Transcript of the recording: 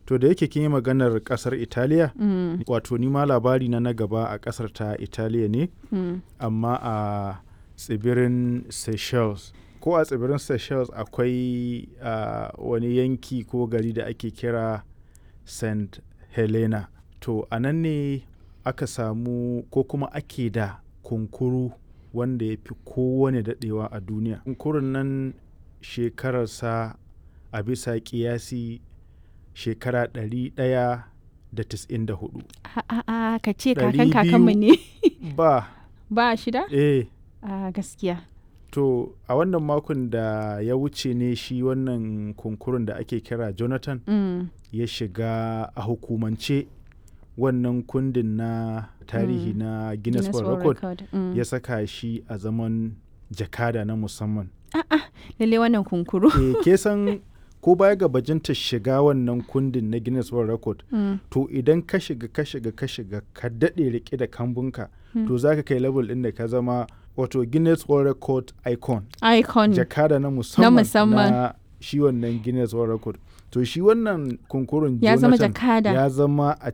To da yake kin yi maganar kasar Italiya, Mm, wato ni ma labari na na gaba a kasar ta Italiya ne, mm. amma a tsibirin Seychelles. Ko a tsibirin Seychelles akwai ah, wani yanki ko gari da ake kira St. Helena. To a nan ne aka samu ko kuma ake da kunkuru wanda ya fi kowane daɗewa a duniya. Kunkurun nan shekararsa a bisa ƙiyasi shekara ɗari ɗaya da tis'in da hudu. A a a ka ce Ɗari kakan kakanmu ne. Ba, Ba shida? eh, A gaskiya. to a wannan makon da ya wuce ne shi wannan kunkurun da ake kira Jonathan Mm, ya shiga a hukumance wannan kundin na tarihi Mm. na Guinness World Record Mm. ya saka shi a zaman jakada na musamman. Lalle wannan kunkuru. E, ke san ko baya ga bajinta shiga wannan kundin na Guinness World Record Mm, to idan ka shiga ka shiga ka shiga ka daɗe rike da kambunka Mm. to za ka kai level ɗin da ka zama wato Guinness World Record icon Icon. jakada na musamman musamman. na shi wannan Guinness World Record to shi wannan kunkurun Ya zama Jonathan jakada. ya zama a